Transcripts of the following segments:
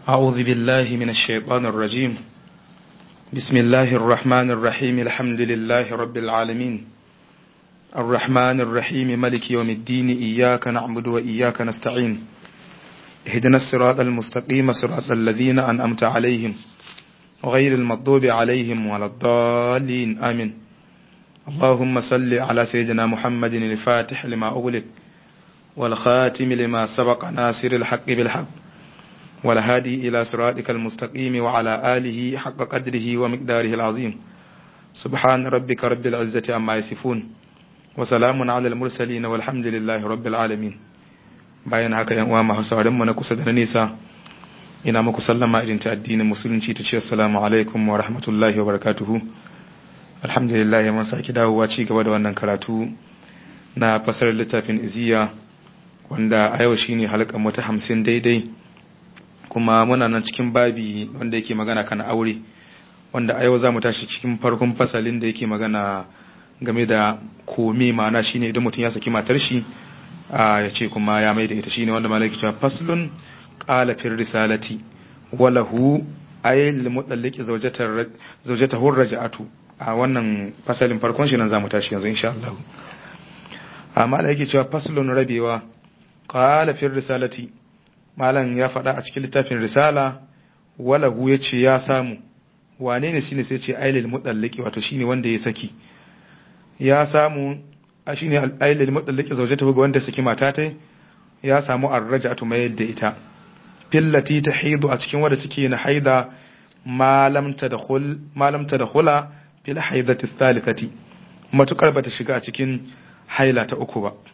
أعوذ بالله من الشيطان الرجيم بسم الله الرحمن الرحيم الحمد لله رب العالمين الرحمن الرحيم ملك يوم الدين إياك نعبد وإياك نستعين اهدنا الصراط المستقيم صراط الذين أنأمت عليهم غير المغضوب عليهم ولا الضالين آمين اللهم صل على سيدنا محمد الفاتح لما أغلق والخاتم لما سبق ناصر الحق بالحق والهادي إلى صراطك المستقيم وعلى آله حق قدره ومقداره العظيم سبحان ربك رب العزة عما يصفون وسلام على المرسلين والحمد لله رب العالمين bayan haka yan uwa masu sauran mu na kusa da na nisa ina muku sallama irin ta addinin musulunci ta ce assalamu alaikum wa rahmatullahi wa barakatuhu alhamdulillah mun saki dawowa ci gaba da wannan karatu na fasar littafin iziya wanda a yau shine halkan mu ta 50 daidai kuma muna nan cikin babi wanda yake magana kan aure wanda a yau za mu tashi cikin farkon fasalin da yake magana game da kome ma'ana shine idan mutum ya saki matar shi ya ce kuma ya mai da ita shine wanda malaki cewa faslun qala fil risalati walahu ay lil mutallaqi zawjatar zawjatahu raja'atu a wannan fasalin farkon shi nan za mu tashi yanzu insha Allah amma da yake cewa faslun rabewa qala fil risalati malam ya faɗa a cikin littafin risala walahu ya ce ya samu wane ne shine sai ce ailil mudallaki wato shine wanda ya saki ya samu a shine ailil mudallaki zaujata ga wanda saki mata ta ya samu arraja'atu mai yadda ita fillati tahidu a cikin wanda take na haida malam tadkhul malam tadkhula fil haidati thalithati matukar bata shiga a cikin haila ta uku ba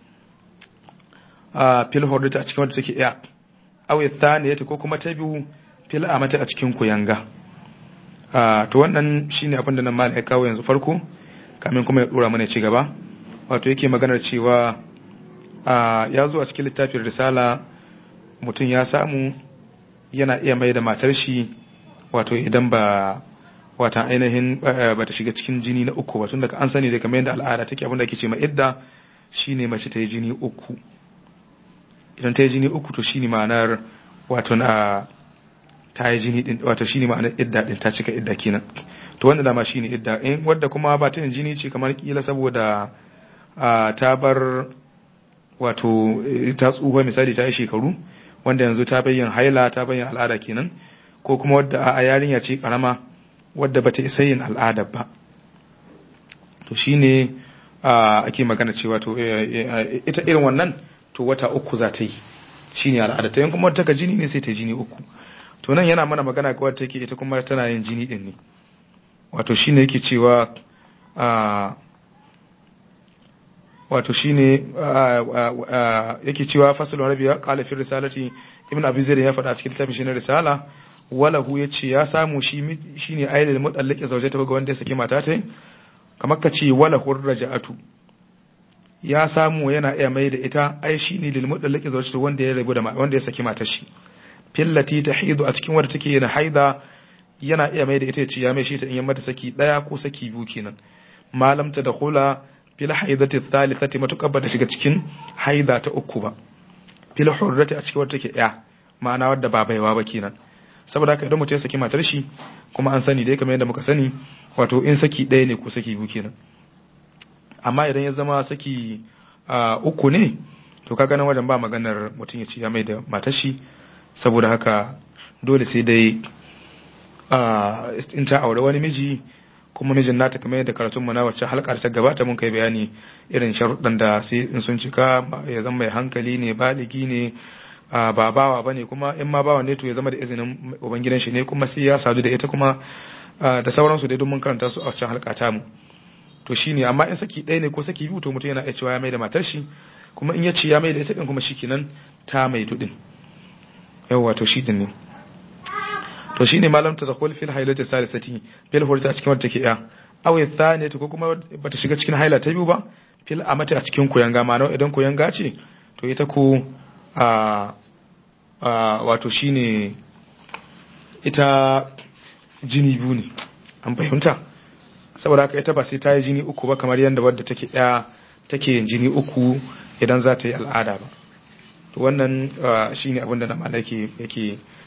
a fil hordata a cikin wanda take iya awi thaniyati ko kuma ta biyu fil amata a cikin kuyanga a to wannan shine abin da nan malai kawo yanzu farko kamin kuma ya dora mana ci gaba wato yake maganar cewa a ya zo a cikin littafin risala mutum ya samu yana iya mai da matar shi wato idan ba wata ainihin ba ta shiga cikin jini na uku ba tun daga an sani da kamar yadda al'ada take abin da ake ce ma idda shine mace ta yi jini uku idan ta yi jini uku to shine ma'anar wato na ta yi jini din wato shine ma'anar idda din ta cika idda kenan to wanda dama shine idda in wadda kuma ba ta yin jini ce kamar kila saboda ta bar wato ta tsufa misali ta yi shekaru wanda yanzu ta bayyana haila ta bayyana al'ada kenan ko kuma wadda a yarinya ce karama wadda bata isa yin al'ada ba to shine ake magana cewa to ita irin wannan to wata uku za ta yi shi ne al'ada ta yin kuma ta jini ne sai ta jini uku to nan yana mana magana ga wadda take ita kuma tana yin jini din ne wato shi ne yake cewa wato shi ne yake cewa fasalin rabiya kalafin risalati ibn abu zai ya faɗa a cikin littafin shi na risala walahu ya ce ya samu shi ne ayyar mutallake zauje ta ga wanda ya saki mata ta kamar ka ce walahu raja'atu ya samu yana iya mai da ita ai shi ne lil mudallaki zawjatu wanda ya rabu da wanda ya saki matar shi fillati tahidu a cikin wanda take yana haida yana iya mai da ita ya ci ya mai shi ta in mata saki daya ko saki biyu kenan malam ta dakhula fil haidati thalithati matukar ba da shiga cikin haida ta uku ba fil hurrati a cikin wanda take ya ma'ana wadda ba baiwa ba kenan saboda haka idan mutum ya saki matar shi kuma an sani dai kamar yadda muka sani wato in saki ɗaya ne ko saki biyu kenan amma idan ya zama saki uku ne to kaga nan wajen ba maganar mutum ya ci ya mai da matashi saboda haka dole sai dai in ta aure wani miji kuma mijin nata kamar yadda karatun na wacce halkar ta gabata mun kai bayani irin sharuɗan da sai in sun cika ya zama mai hankali ne baligi ne ba bawa bane kuma in ma bawa ne to ya zama da izinin ubangidan shi ne kuma sai ya sadu da ita kuma da sauransu dai don mun karanta su a wacce halka ta mu to shine amma in saki ɗaya ne ko saki biyu to mutum yana iya cewa ya mai da matar shi kuma in ya ce ya mai da ita din kuma shikenan ta mai tudin yawa to shi din ne to shine malam ta dakhul fil hailati salisati fil hurta a cikin wanda take ya aw thani to ko kuma bata shiga cikin haila ta biyu ba fil amata a cikin koyanga ma idan koyanga ce to ita ko a a wato shine ita jini biyu ne an fahimta saboda haka ita ba sai ta yi jini uku ba kamar yadda wadda take ɗaya take yin jini uku idan za ta yi al'ada ba to wannan shine abin da na yake yake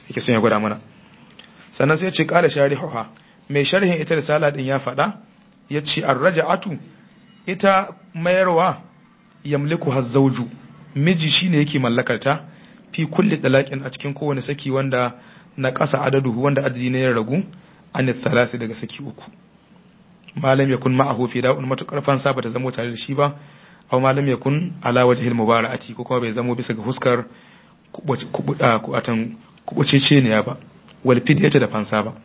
yake son ya gwada mana sannan sai ce kala sharihuha mai sharhin ita risala din ya faɗa ya ce arraja'atu ita mayarwa yamliku hazzauju miji shine yake mallakar ta fi kulli talaqin a cikin kowane saki wanda na ƙasa adaduhu wanda adadi ne ya ragu an thalathi daga saki uku malam yakun ma'ahu fi da'un matukar fansa bata zamo tare da shi ba aw malam yakun ala wajhil mubara'ati ko kuma bai zamo bisa ga huskar kubuda kubatan kubucece ne ba wal fidyata da fansa ba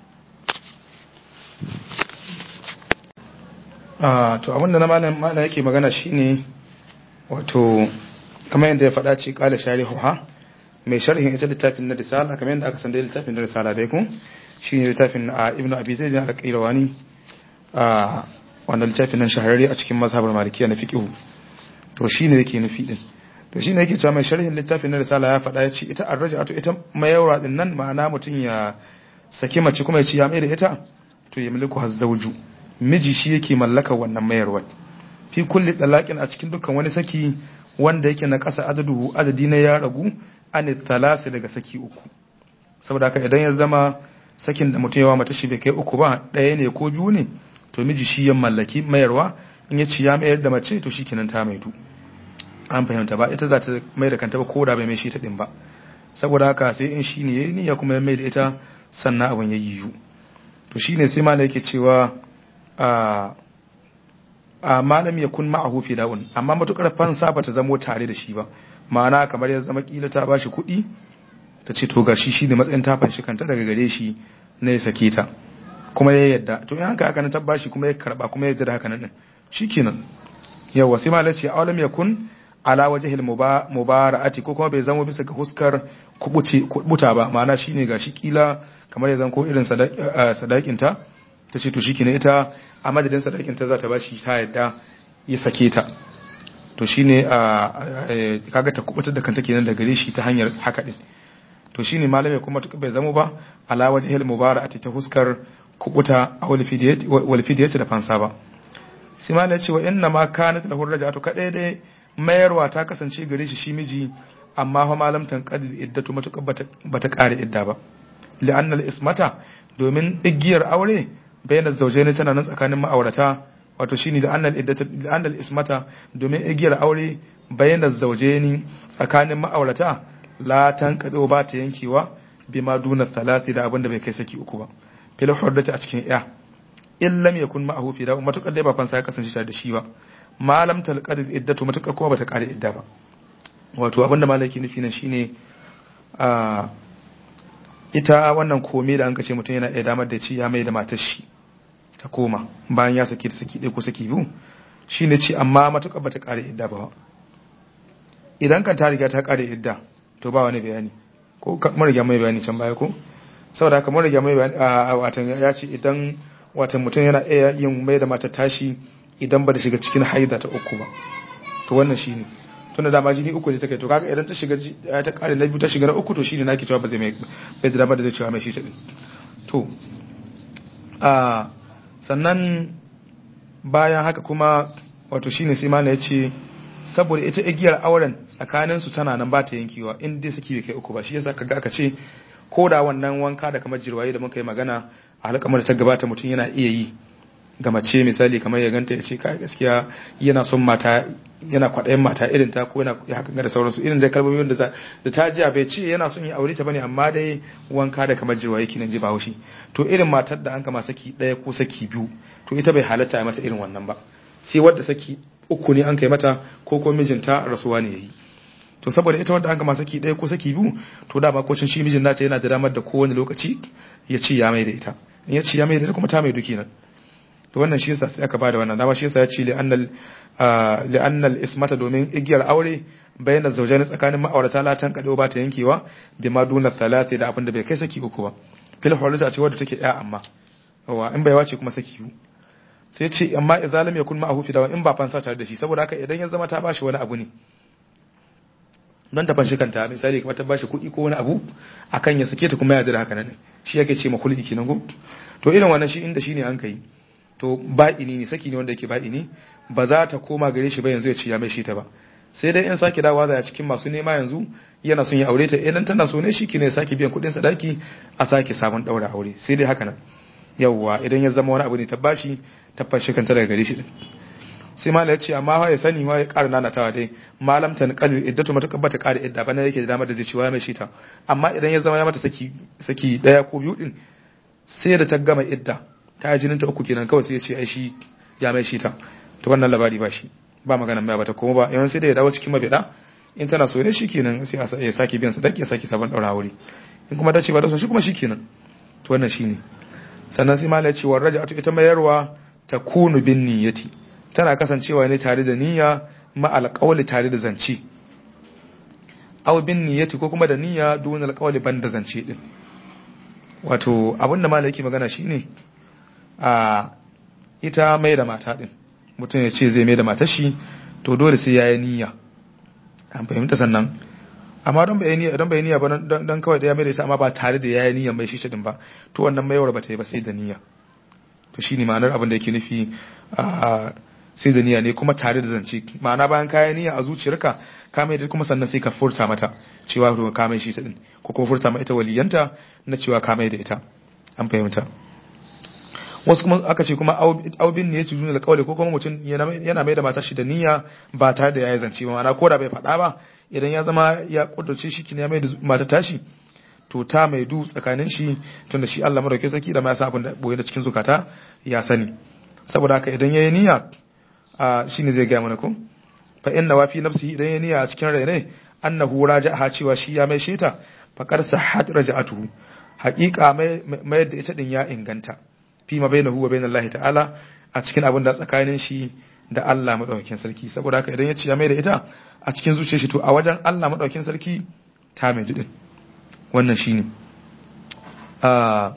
ah to abinda na malam malam yake magana shine wato kamar yadda ya faɗa ce kala sharihuha mai sharhin ita littafin na risala kamar yadda aka san da littafin na risala dai ku shine littafin a ibnu abi zaid al-qayrawani a wannan littafin nan shahararre a cikin mazhabar malikiya na fiqh to shine yake nufi din to shine yake cewa mai sharhin littafin na risala ya faɗa ya ce ita arraja'atu ita mayawra din nan ma'ana mutun ya saki mace kuma ya ci ya mai da ita to ya miliku hazzauju miji shi yake mallaka wannan mayarwa fi kulli dalaqin a cikin dukkan wani saki wanda yake na ƙasa adadu adadi na ya ragu an thalasi daga saki uku saboda haka idan ya zama sakin da mutum yawa mata shi bai kai uku ba ɗaya ne ko biyu ne to miji shi ya mallaki mayarwa in ya ci ya mayar da mace to shikenan ta maidu an fahimta ba ita za ta mai da kanta ba ko da bai mai shi ta din ba saboda haka sai in shi ne yayi niyya kuma ya mai da ita sannan abin ya yiwu to shine sai malai yake cewa a a malam ya kun ma'ahu fi da'un amma matukar fansa ba ta zamo tare da shi ba ma'ana kamar ya zama kila ta bashi kuɗi ta ce to gashi shi ne matsayin ta fanshi kanta daga gare shi na ya sake ta kuma ya yadda to in haka haka na tabbashi kuma ya karba kuma ya yadda da haka nan shikenan yawa sai malai ce awalam yakun ala wajhil mubara'ati ko kuma bai zama bisa ga huskar kubuce kubuta ba ma'ana shine gashi kila kamar ya zan ko irin sadakin ta ta ce to shikenan ita a madadin sadakin ta za ta bashi ta yadda ya sake ta to shine a kaga ta kubutar da kanta kenan da gare shi ta hanyar haka din to shine malamai kuma bai zama ba ala wajhil mubara'ati ta huskar kubuta a wal fidiyati da fansa ba sai malamai ce wa inna ma kanat lahu raja'atu kadai dai mayarwa ta kasance gare shi shi miji amma fa malam tanqadil iddatu matuƙa bata kare idda ba li'anna al-ismata domin igiyar aure bayan zaujaini tana nan tsakanin ma'aurata wato shine da annal iddatu da annal ismata domin igiyar aure bayan zaujaini tsakanin ma'aurata la tanqadu ba ta yankewa bima duna thalathi da abinda bai kai saki uku ba fil hurdati a cikin ya in lam yakun ma'ahu fi da matukar dai ba fansa ya kasance tare da shi ba malam talqad iddatu matukar kuma bata kare idda ba wato abinda malaki nufi nan shine a ita wannan kome da an kace mutum yana iya damar da ci ya mai da matar shi ta koma bayan ya saki ta saki ɗaya ko saki biyu shine ci amma matukar bata kare idda ba idan kan ta riga ta kare idda to ba wani bayani ko mun riga mai bayani can baya ko saboda haka mun riga mai bayani a watan ya ce idan watan mutum yana iya yin mai da matar tashi idan ba da shiga cikin haida ta uku ba to wannan shine tunda dama jini uku ne take to kaga idan ta shiga ta kare na biyu ta shiga na uku to shine nake cewa ba zai mai bai da dama da zai cewa mai shi ta to a sannan bayan haka kuma wato shine sai mana yace saboda ita igiyar auren tsakanin su tana nan ba ta yankewa in dai saki bai kai uku ba shi yasa kaga aka ce ko da wannan wanka da kamar jirwaye da muka yi magana a halkamar ta gabata mutum yana iya yi ga mace misali kamar ya ganta ya ce kai gaskiya yana son mata yana kwaɗayin mata irin ta ko yana ya hakan da sauransu irin da kalmomi da da ta jiya bai ce yana son ya aure ta bane amma dai wanka da kamar jirwa yake nan ji ba haushi to irin matar da an kama saki ɗaya ko saki biyu to ita bai halatta mata irin wannan ba sai wadda saki uku ne an kai mata ko ko mijinta rasuwa ne yayi to saboda ita wadda an kama saki ɗaya ko saki biyu to da ba kocin shi mijin nata yana da damar da kowane lokaci ya ci ya mai da ita in ya ci ya mai da ita kuma ta mai duki nan to wannan shi yasa sai aka bada wannan dama shi yasa ya ce li'annal li'annal ismata domin igiyar aure bayyana zaujani tsakanin ma'aurata latan kado ba ta yankewa bi ma duna thalathi da abin da bai kai saki uku ba fil hurrata ce wadda take ya amma wa in bai wace kuma saki biyu sai ce amma idza lam yakun ma'ahu fi dawa in ba fansa tare da shi saboda haka idan ya zama ta bashi wani abu ne don ta fanshi kanta misali kamar ta bashi kuɗi ko wani abu akan ya sake ta kuma ya da haka nan shi yake ce ma kulli kenan go to irin wannan shi inda shine an kai to ba'ini ne saki ne wanda yake ba'ini ba za ta koma gare shi ba yanzu ya ci ya mai shi ta ba sai dai in sake dawowa da cikin masu nema yanzu yana son ya aure ta idan tana so ne shi ne sake biyan kuɗin sadaki a sake sabon ɗaura aure sai dai haka nan yawwa idan ya zama wani abu ne ta bashi ta fashe kanta daga gare shi din sai malam ya ce amma fa ya sani wa ya ƙara nanatawa dai malam ta kalil iddatu mata bata ƙara idda bana yake da damar da zai ci wa mai shi ta amma idan ya zama ya mata saki saki daya ko biyu din sai da ta gama idda ta jinin ta uku kenan kawai sai ya ce ai shi ya mai shi ta to wannan labari ba shi ba magana mai bata kuma ba yawan sai da ya dawo cikin mabida in tana so ne shikenan sai ya sake biyan sadaki ya sake sabon daura wuri in kuma dace ba da so shi kuma shikenan to wannan shine sannan sai malai ce wa raja'atu ita mayarwa ta kunu bin niyyati tana kasancewa ne tare da niyya ma alqawli tare da zance aw bin niyyati ko kuma da niyya dun alqawli ban da zance din wato abinda malai yake magana shine a ita mai da mata din mutum ya ce zai mai da matar shi to dole sai ya yi niyya an fahimta sannan amma don bai niyya don bai niyya ba don kawai da ya mai da ita amma ba tare da ya yi niyya mai shi din ba to wannan maiwar ba ta yi ba sai da niyya to shine ma'anar abin da yake nufi a sai da niyya ne kuma tare da zance ma'ana bayan kayan niyya a zuciyarka ka mai da kuma sannan sai ka furta mata cewa to ka mai shi ta din ko kuma furta ma ita waliyanta na cewa ka mai da ita an fahimta wasu kuma aka ce kuma aubin ne ya tuzu da kawai ko kuma mutum yana mai da matar shi da niyya ba tare da ya yi zance ba ma'ana ko da bai faɗa ba idan ya zama ya kudurce shi kin ya mai da matar tashi to ta mai du tsakanin shi tun da shi Allah madauke saki da ma ya san abin da boye da cikin zukata ya sani saboda haka idan yayi niyya a shine zai ga mana ko fa inna wa fi nafsihi idan yayi niyya a cikin rai ne annahu raja'a cewa shi ya mai sheta fa qad sahhat raja'atuhu haqiqa mai da ita din ya inganta fi ma bainahu wa bainallahi ta'ala a cikin abin da tsakanin shi da Allah madaukakin sarki saboda haka idan ya ce ya mai da ita a cikin zuciyar shi to a wajen Allah madaukakin sarki ta mai dudin wannan shine a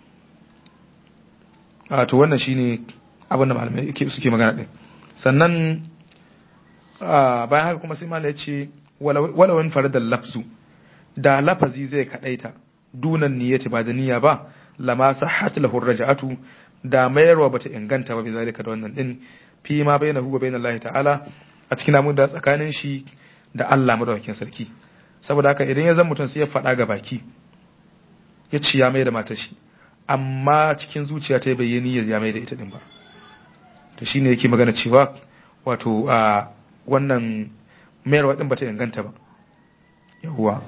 a to wannan shine abin da malamai suke magana din sannan bayan haka kuma sai malamai ya ce walawan faradal lafzu da lafazi zai kadaita dunan niyyati ba da niyya ba lama sahhat lahu raja'atu da mayarwa bata inganta ba bizalika da wannan din fi ma bainahu wa bainallahi ta'ala a cikin amun da tsakanin shi da Allah madaukakin sarki saboda haka idan ya zan mutum sai ya faɗa ga baki ya ci ya mai da matar shi amma cikin zuciya ta bayyani ya mai da ita din ba to shine yake magana cewa wato a wannan mayarwa din bata inganta ba yawwa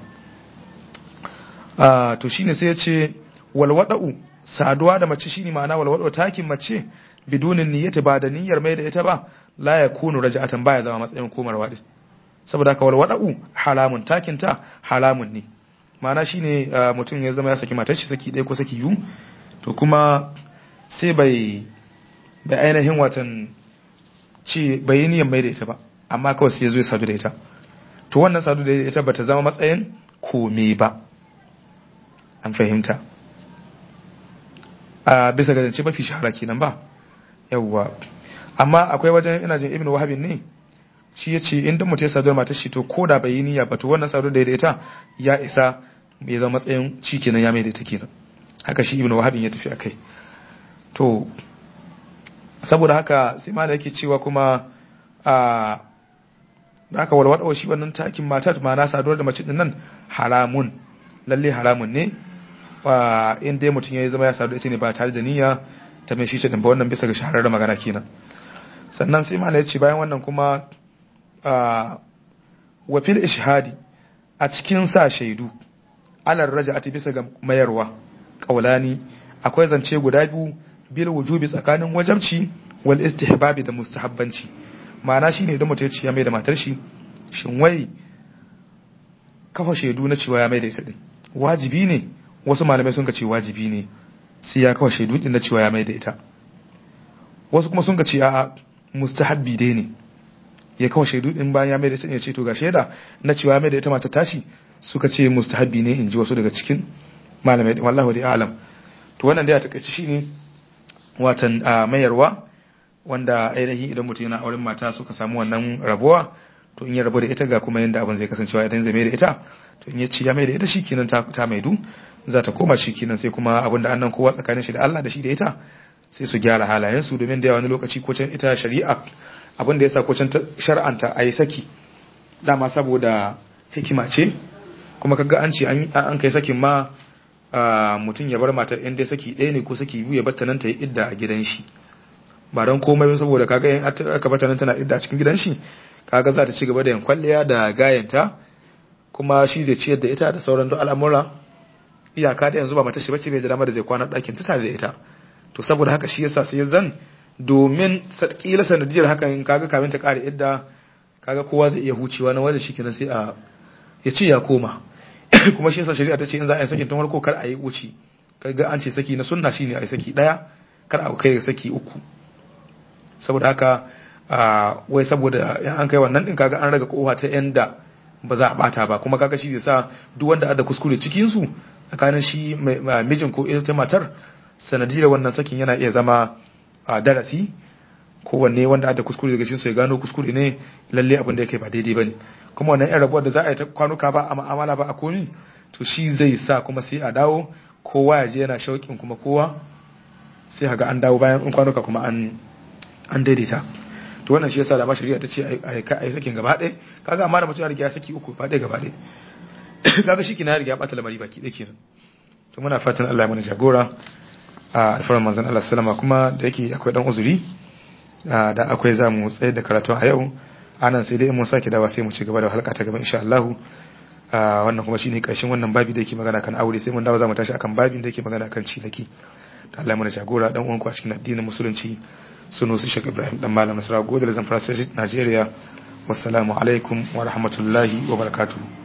a to shine sai ya ce walwada'u saduwa da mace shine ma'ana walwada'u takin mace bidunin niyyati ba da niyyar mai da ita ba la yakunu raja'atan baya zama matsayin komarwa din saboda haka walwada'u haramun takin ta haramun ne ma'ana shine mutum ya zama ya saki matar shi saki ɗaya ko saki biyu to kuma sai bai bai ainihin watan ci bai yi niyyar mai da ita ba amma kawai sai ya zo ya sadu da ita to wannan sadu da ita bata zama matsayin kome ba an fahimta a bisa ga zance mafi shahara kenan ba yawwa amma akwai wajen ina jin ibnu wahabin ne shi ya ce inda mutum ya sadu da matar shi to ko da bai yi niyya ba to wannan sadu da ita ya isa ya zama matsayin shi kenan ya mai da ita kenan haka shi ibnu wahabin ya tafi akai to saboda haka sai ma da yake cewa kuma a da aka walwada shi wannan takin matar ma na saduwar da mace din nan haramun lalle haramun ne wa in dai mutum ya zama ya sadu ita ne ba tare da niyya ta mai shi ta ba wannan bisa ga shahararren magana kenan sannan sai mala ya ce bayan wannan kuma wa fil ishhadi a cikin sa shaidu alar raja'ati bisa ga mayarwa qaulani akwai zance guda biyu bil wujubi tsakanin wajabci wal istihbabi da mustahabbanci ma'ana shine idan mutum ya ce ya mai da matar shi shin wai kafa shaidu na cewa ya mai da ita din wajibi ne wasu malamai sun ka ce wajibi ne sai ya kafa shaidu din na cewa ya mai da ita wasu kuma sun ka ce a'a mustahabbi dai ne ya kafa shaidu din bayan ya mai da ita ya ce to ga shaida na cewa ya mai da ita mata tashi suka ce mustahabbi ne in ji wasu daga cikin malamai wallahu dai alam to wannan dai a takaice shine watan mayarwa wanda ainihin idan mutum yana auren mata suka samu wannan rabuwa to in ya rabu da ita ga kuma yanda abin zai kasancewa idan zai mai da ita to in ya ci ya mai da ita shikenan ta ta maidu za ta koma shikenan sai kuma abin da annan kowa tsakanin shi da Allah da shi da ita sai su gyara halayen su domin da yawa wani lokaci ko can ita shari'a abin da yasa ko can shar'anta ayi saki dama saboda hikima ce kuma kaga an ce an kai sakin ma mutum ya bar matar in dai saki ɗaya ne ko saki biyu ya batta nan ta yi idda a gidan shi ba don komai saboda kaga in aka bata nan tana idda a cikin gidan shi kaga za ta ci gaba da yin kwalliya da gayanta kuma shi zai ciyar da ita da sauran duk al'amura iyaka da yanzu ba mata shi bace bai da dama da zai kwana ɗakin ta tare da ita to saboda haka shi yasa sai zan domin kila sanadiyar hakan kaga kamin ta kare idda kaga kowa zai iya hucewa na wanda shikenan sai a ya ci ya koma kuma shi yasa shari'a ta ce in za a yi sakin tun farko kar a yi wuce kaga an ce saki na sunna shine a yi saki daya kar a kai saki uku saboda haka wai saboda an kai wannan din kaga an raga kowa ta yanda ba za a bata ba kuma kaga shi zai sa duk wanda ada kuskure cikin su tsakanin shi mijin ko ita matar sanadiyar wannan sakin yana iya zama darasi kowanne wanda ada kuskure daga cikin su ya gano kuskure ne lalle abin da yake ba daidai bane kuma wannan yan rabuwar da za a yi ta kwanuka ba a ma'amala ba a komi to shi zai sa kuma sai a dawo kowa ya je yana shauƙin kuma kowa sai haga an dawo bayan in kwanuka kuma an an daidaita to wannan shi yasa da ma shari'a ta ce a yi sakin gaba ɗaya kaga amma da mutum ya riga ya saki uku ba ɗaya gaba ɗaya kaga shi kina ya riga ya ɓata lamari baki ɗaya kenan to muna fatan Allah ya mana jagora a alfarar manzon Allah sallama kuma da yake akwai dan uzuri da akwai za mu tsaye da karatu a yau anan sai dai mun sake dawa sai mu ci gaba da halka ta gaba insha Allah wannan kuma shine karshen wannan babi da yake magana kan aure sai mun dawo za mu tashi akan babin da yake magana kan cinaki da Allah mana jagora dan uwanku a cikin addinin musulunci suno su Sheikh Ibrahim dan Malam Nasara Godal Zamfara State Nigeria wassalamu alaikum wa rahmatullahi wa barakatuh